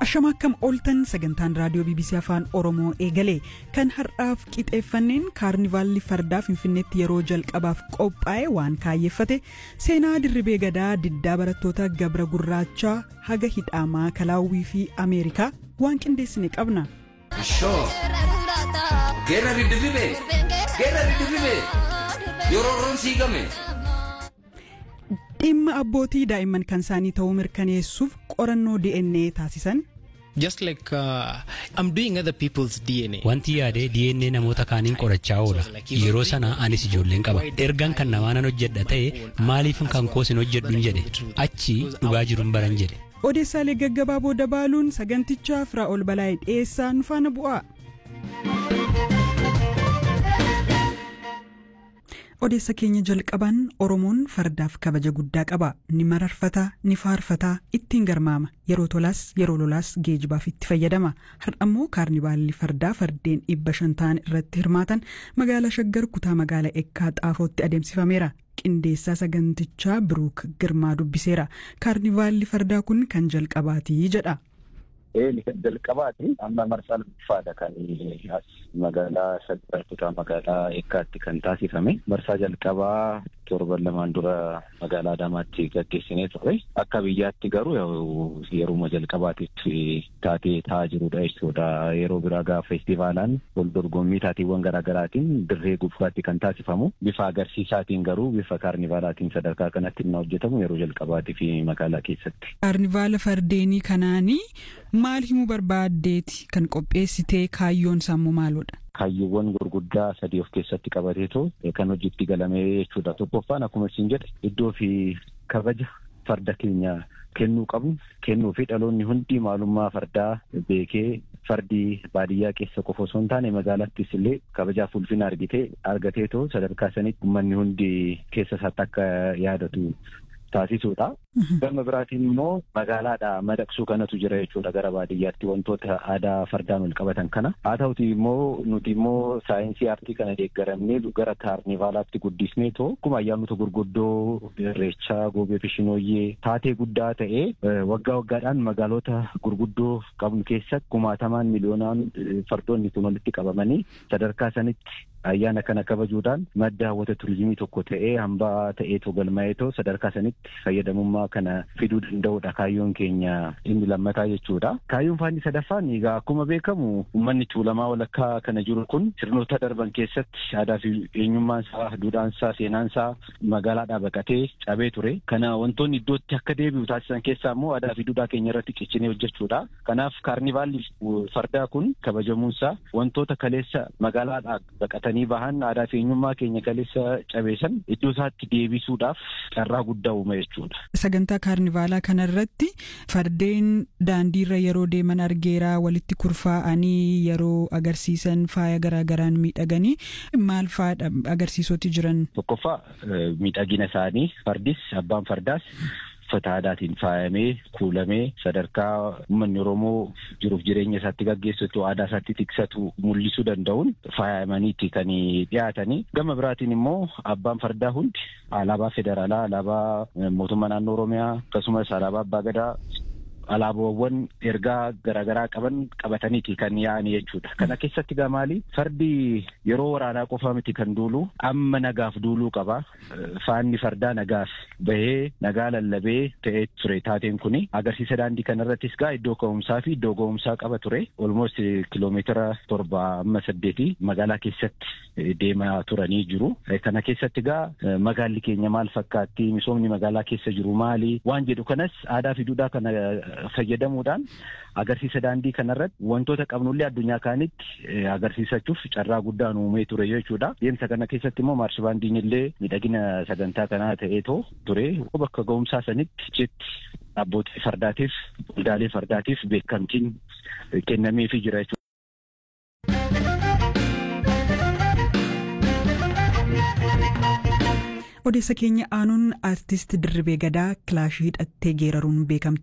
Ashama akkam ooltan sagantaan raadiyoo BBC Afaan Oromoo eegale kan har'aaf qixeeffanneen kaarnivaalli fardaa Finfinneetti yeroo jalqabaaf qophaa'e waan kaayyeeffate seenaa dirribee gadaa diddaa barattoota gabra gurraachaa haga hidhaamaa kalaawwii fi Ameerikaa waan qindeessine qabna. Geerra riddirribee geerra riddirribee yeroo roon siigame. dhimma abbootii daa'imman kan isaanii ta'uu mirkaneessuuf qorannoo DNA taasisan. Just like uh, I'm doing other people's DNA. Wanti yaadee DNA namoota kaaniin qorachaa oola. Yeroo sana anis ijoolleen qaba. Ergan kan namaanan hojjedha ta'e maaliif kan koosin hojjedhuun jedhe achi dhugaa jiruun baran jedhe. Odeessaalee gaggabaaboo dabaaluun sagantichaa firaa ol balaa'ee dhiyeessaa nu faana bu'aa. odeessa keenya jalqaban oromoon fardaaf kabaja guddaa qaba ni mararfata ni faarfata ittiin garmaama yeroo tolaas yeroo lolaas geejibaaf itti fayyadama har'ammoo kaarnivaalli fardaa fardeen dhibba shan ta'an irratti hirmaatan magaalaa shaggar kutaa magaalaa eekkaa xaafootti adeemsifameera qindeessaa sagantichaa biruuk girmaa dubbiseera kaarnivaalli fardaa kun kan jalqabaatii jedha. Eeli kan jalqabaati amma marsaa lamaffaadha kan magaalaa shaggar kutaa magaalaa eekkaatti kan taasifame marsaa jalqabaa torban lamaan dura magaalaa Adaamaatti gaggeessinee ture akka biyyaatti garuu yeruma jalqabaatitti taatee taa'aa jirudha jechuudha yeroo biraa gaafa feestivaalaan wal dorgommii taateewwan garaagaraatiin dirree gubbaatti kan taasifamu bifa agarsiisaatiin garuu bifa kaarnivaalaatiin sadarkaa kanatti inni hojjetamu yeroo jalqabaatii fi magaalaa keessatti. Kaarnivaala fardeenii kanaanii maal himuu barbaaddeeti kan qopheessitee kaayyoon sammuu maalodha? Kaayyoowwan gurguddaa sadii of keessatti qabateetu kan hojiitti galame jechuudha. Tokkoffaan akkuma isin jedhe iddoo fi kabaja farda keenya kennuu qabnu kennuu fi dhaloonni hundi maalummaa fardaa beekee fardi baadiyyaa keessa qofa osoo hin taane magaalattis illee kabajaaf ulfina argitee argateetoo sadarkaa sanitti uummanni hundi keessa isaatti akka yaadatu taasisuudha. Gama biraatiin immoo magaalaadha madaqsuu kanatu jira jechuudha gara baadiyyaatti wantoota aadaa fardaan wal qabatan kana. Haa ta'uti immoo nuti immoo saayinsii aartii kana deeggaramnee gara kaarnivaalaatti guddisnee too akkuma ayyaanota gurguddoo irreechaa goobee fishinooyyee taatee guddaa ta'ee waggaa waggaadhaan magaalota gurguddoo qabnu keessatti kumaatamaan miliyoonaan fardoonni kun walitti qabamanii sadarkaa sanitti ayyaana kana kabajuudhaan madda hawwata turizimii tokko ta'ee hambaa ta'eetoo galmaa'eetoo sadarkaa sanitti fayyadamummaa kana fiduu danda'udha kaayyoon keenya inni lammataa jechuudha. Kaayyoon faanni sadaffaan egaa akkuma beekamu uummanni tuulamaa walakkaa kana jiru kun sirnoota darban keessatti aadaa fi eenyummaan isaa duudhaan isaa seenaan isaa magaalaadhaa baqatee cabee ture. Kana wantoonni iddootti akka deebi'u taasisan keessaa immoo aadaa fi duudhaa keenya irratti ciccinee hojjechuudha. Kanaaf kaarnivaalli fardaa kun kabajamuunsaa wantoota kaleessa magaalaadhaa baqatanii bahan aadaa fi eenyummaa keenya kaleessa cabeessan iddoo isaatti deebisuudhaaf carraa guddaa uuma jechuudha. Sagantaa kaarnivaalaa kanarratti fardeen daandiirra yeroo deeman argeeraa walitti kurfaa'anii yeroo agarsiisan faaya garaagaraan miidhaganii maal faadha agarsiisoti jiran. Tokkoffaa miidhagina isaanii fardis abbaan fardaas uffata aadaatiin faayamee kuulamee sadarkaa uummanni Oromoo jiruuf jireenya isaatti gaggeessatu aadaa isaatti tiksatu mul'isuu danda'uun faayamaniiti kan dhiyaatanii gama biraatiin immoo abbaan fardaa hundi alaabaa federaalaa alaabaa mootummaa naannoo Oromiyaa akkasumas alaabaa abbaa gadaa alaabaawwan ergaa garaagaraa qaban qabataniiti kan yaa'an jechuudha. Kana keessatti gaa maali? Fardi yeroo waraanaa qofa miti kan duulu amma nagaaf duuluu qaba. Faanni fardaa nagaaf bahee nagaa lallabee ta'ee ture taateen kuni agarsiisa daandii kanarrattis gaa iddoo ka'umsaa fi iddoo ga'umsaa qaba ture. Olmost kiiloomeetira torba amma saddeeti magaalaa keessatti deemaa turanii jiru. Kana keessatti gaa magaalli keenya maal fakkaatti? Misoomni magaalaa keessa jiru maali? Waan jedhu kanas aadaa fi duudhaa kana fayyadamuudhaan agarsiisa daandii kanarratti wantoota qabnullee addunyaa kaanitti agarsiisachuuf carraa guddaan uumee ture jechuudha. Deemsa kana keessatti immoo maarshibaandiin illee miidhagina sagantaa kanaa ta'eetoo ture bakka ga'umsaa sanitti jetti abbootii fardaatiif waldaalee fardaatiif beekamtiin kennameefii jira jechuudha. odeessa keenya aanuun aartist dirribee gadaa kilaashii hidhattee geeraruun beekamti